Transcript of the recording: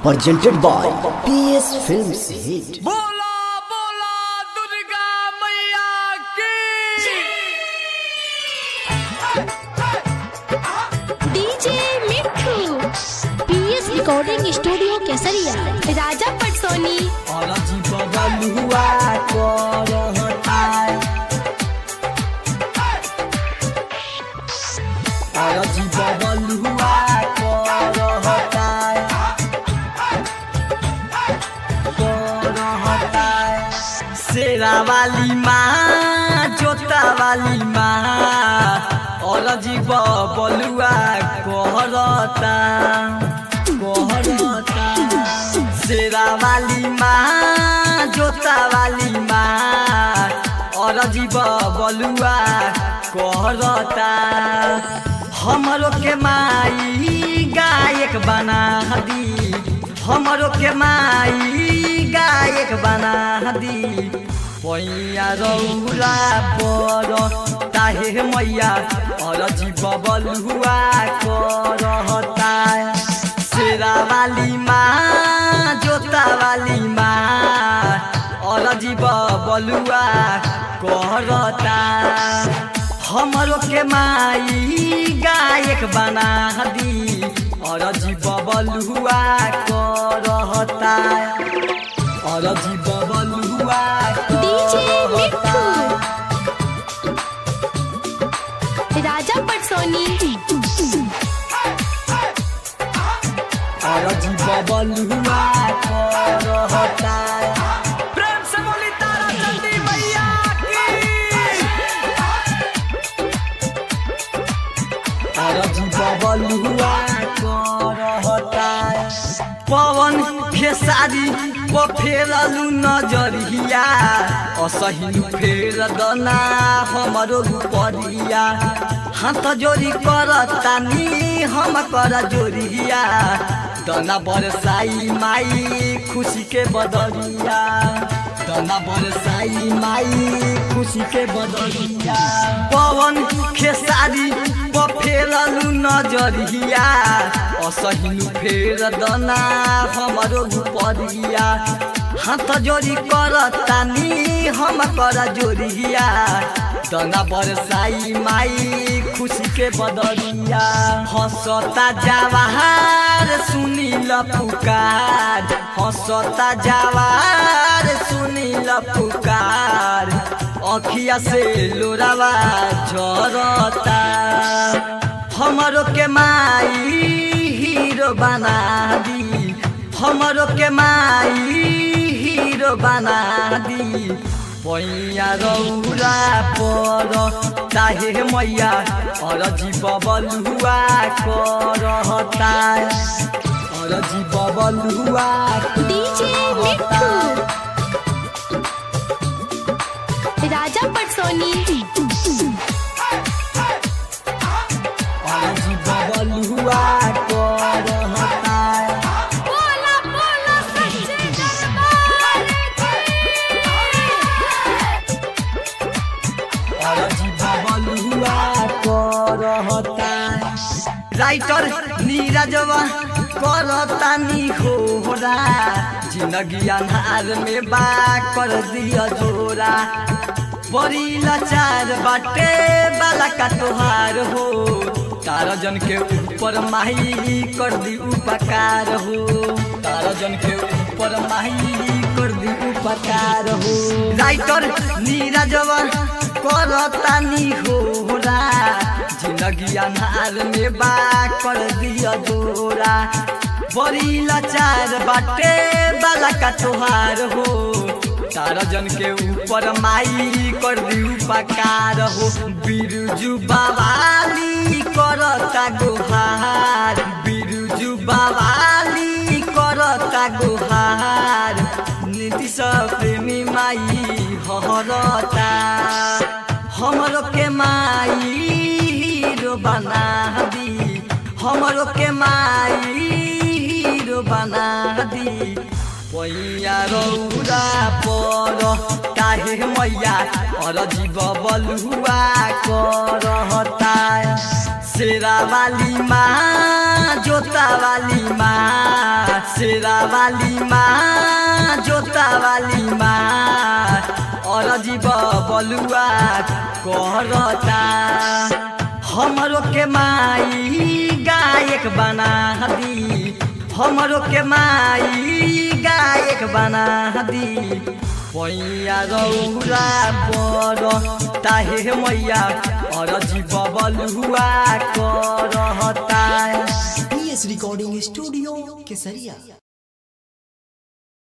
presented by PS Films Hit. बोला बोला दुर्गा मैया की DJ Mithu PS recording studio Kesariya राजा पटसोनी अरजी बबलुआ करहता अरजी बबलुआ करहता करहता शेरा वाली माँ जोता वाली माँ अरजी बबलुआ कहरता कहरता शेरा वाली माँ जोता वाली माँ और जीव बलुआ कहरता हमरो के माई गायक बना दी हमरो के माई गायक बना दी पैया रौला पर ताहे मैया और जीव बलुआ करहता शेरा वाली माँ जोता वाली माँ और जीव बलुआ कहरता हमरो के माई गायक बना दी और जीव बलुआ करहता और जीव बलुआ डीजे मिठू करहता राजा पटसोनी और जीव बलुआ करहता प्रेम से बोली तारा चंदी मैया की और बलुआ करहता पवन खेसारी को फेरलु नजरिया असहिनु फेर दना हमरो परिया हाथ जोरी करतानी हम कर जोरिया दना बरसाई माई खुशी के बदरिया दना बरसाई माई खुशी के बदरिया पवन खेसारी पफेरलु नजरिया असहिनु फेर दना हमरो परिया हाथ जोरी करतानी हम कर जोरिया दना बरसाई माई खुशी के बदरिया हंसता जवाहर सुनील पुकार हंसता जवाहर सुनील पुकार अखिया से लोरावा झरता हमरो के माई हीरो बना दी हमरो के माई हीरो बना दी पैया रौरा पर ताहे मैया और जीव बलुआ करहता और जीव बलुआ डीजे मिठू राजा पटसोनी और जीव बलुआ करहता बोला बोला सच्चे दरबार राइटर नीरजवा करता नी होरा जिंदगी अन्हार में बा कर दिया जोरा बड़ी लाचार बाटे बाला का तोहार हो तारा जन के ऊपर माही कर दी उपकार हो तारा जन के ऊपर माही कर दी उपकार हो राइटर नीरजवा करता नी होरा जिंदगी अन्हार में बा कर दिया जोरा बड़ी लाचार बाटे बाला का तोहार हो तारा जन के ऊपर माई कर दी उपकार हो बिरजू बाबाली करता गुहार बिरजू बाबाली करता गुहार नीतीश प्रेमी माई हरता हमरो के माई हीरो बना दी हमरो के माई हीरो बना दी पैया रौरा पर काहे मैया और जीव बलुआ करहता शेरा वाली माँ जोता वाली माँ शेरा वाली माँ जोता वाली माँ और जीव बलुआ कहता हमरो के माई गायक बना दी हमरो के माई गायक बना दी पैया रौरा पर ताहे मैया और जीव बलुआ करता पीएस रिकॉर्डिंग स्टूडियो केसरिया